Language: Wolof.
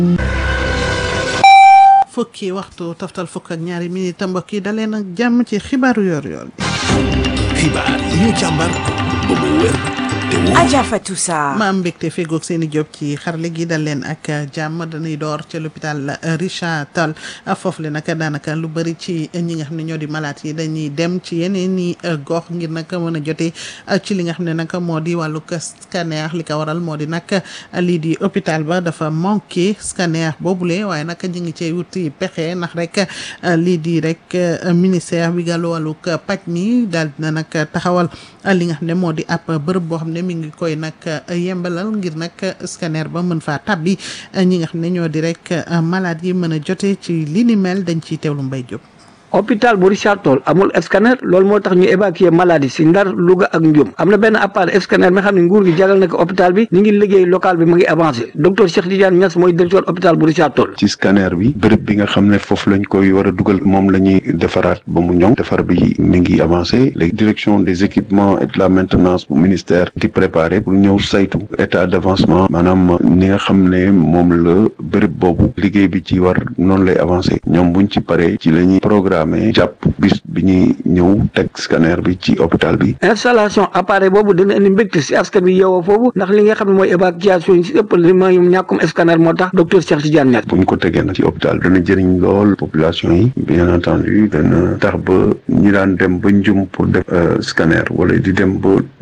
fukki waxtu toftal fukk ak ñaari minute mbokk yi daleen ak jàmm ci xibaaru yor yor bi xibaar yi ñu càmbar ba mu wér te wóor Adja Fatou Sarr ma am mbégte fegoog seen i job ci xarale gi dal leen ak jàmm dañuy door ca l'hôpital Richard Toll foofu le nag daanaka lu bëri ci ñi nga xam ne ñoo di malade yi dañuy dem ci yeneen i gox ngir nag mën a jotee ci li nga xam ne nag moo di wàllu scanner li ko waral moo di nag lii di hôpital ba dafa manqué scanner boobule waaye nag ñu ngi cee wuti pexe ndax rek lii di rek ministère bi gàllu wàllu paj mi daal dina nag taxawal li nga xam ne moo di ab bërëb boo xam ne mi ngi koy nag yembalal ngir nag scanner ba mën faa tabbi ñi nga xam ne ñoo di rek malade yi mën a jote ci li ni mel dañ ciy teewlu Mbaye Diop. hôpital bu Richard Toll amul scanner loolu moo tax ñu évacuer maladie si Ndar Louga ak Ndioum am na benn appareil scanner mi xam ne nguur gi jagal na ko hôpital bi ñu ngi liggéey local bi mu ngi avancé docteur Cheikh Tidiane Niass mooy directeur hôpital bu Richard Toll ci scanner bi bërëb bi nga xam ne foofu lañ koy war a dugal moom la ñuy defaraat ba mu ñoŋ defar bi mi ngi avancé léegi direction des équipements et de la maintenance bu ministère di préparé pour ñëw saytu état d' avancement maanaam ni nga xam ne moom la bërëb boobu liggéey bi ci war noonu lay avancé ñoom buñ ci paree ci la ñuy programme jàpp bis bi ñuy ñëw teg scanner bi ci hôpital bi installation appareil boobu dina indi mbégte si askan bi yeewoo foofu ndax li nga xam ne mooy évacuation yi si ëpp li ma ñàkkum scanner moo tax docteur Cheikh Tidiane Niass buñ ko tegee nag ci hôpital dana jëriñ lool population yi bien entendu dana tax ba ñi daan dem ba njum pour def scanner wala di dem ba